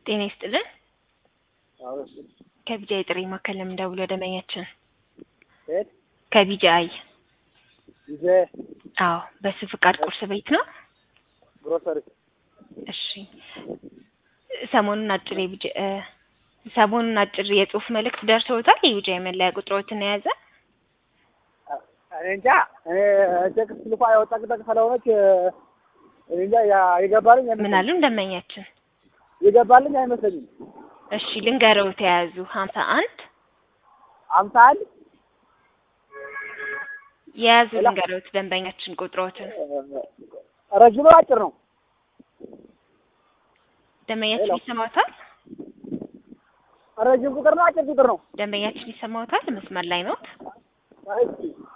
ጤና ይስጥልን። ከቢጃይ ጥሪ ማዕከል ለምን ደውለው ደንበኛችን የት ከቢጃይ ጊዜ አዎ፣ በሱ ፍቃድ ቁርስ ቤት ነው። ግሮሰሪ እሺ ሰሞኑን አጭር የቢጃ እ ሰሞኑን አጭር የጽሁፍ መልእክት ደርሰውታል። የቢጃይ መለያ ቁጥሮትን የያዘ እኔ እንጃ እኔ ቴክስት ልኳ ያው ጠቅጠቅ ስለሆነች እኔ እንጃ ያ- የገባልኝ ምን አይመስለኝም አሉ ደንበኛችን? የገባልኝ አይመስለኝም። እሺ ልንገረው ተያዙ ሀምሳ አንድ አምሳ አንድ የያዙ ሌላ? ልንገረውት ደንበኛችን ቁጥሮትን ረጅም ነው አጭር ነው? ደንበኛችን ሌላ? ይሰማዎታል? ረጅም ቁጥር ነው አጭር ቁጥር ነው? ደንበኛችን ይሰማዎታል? መስመር ላይ ነው። እስኪ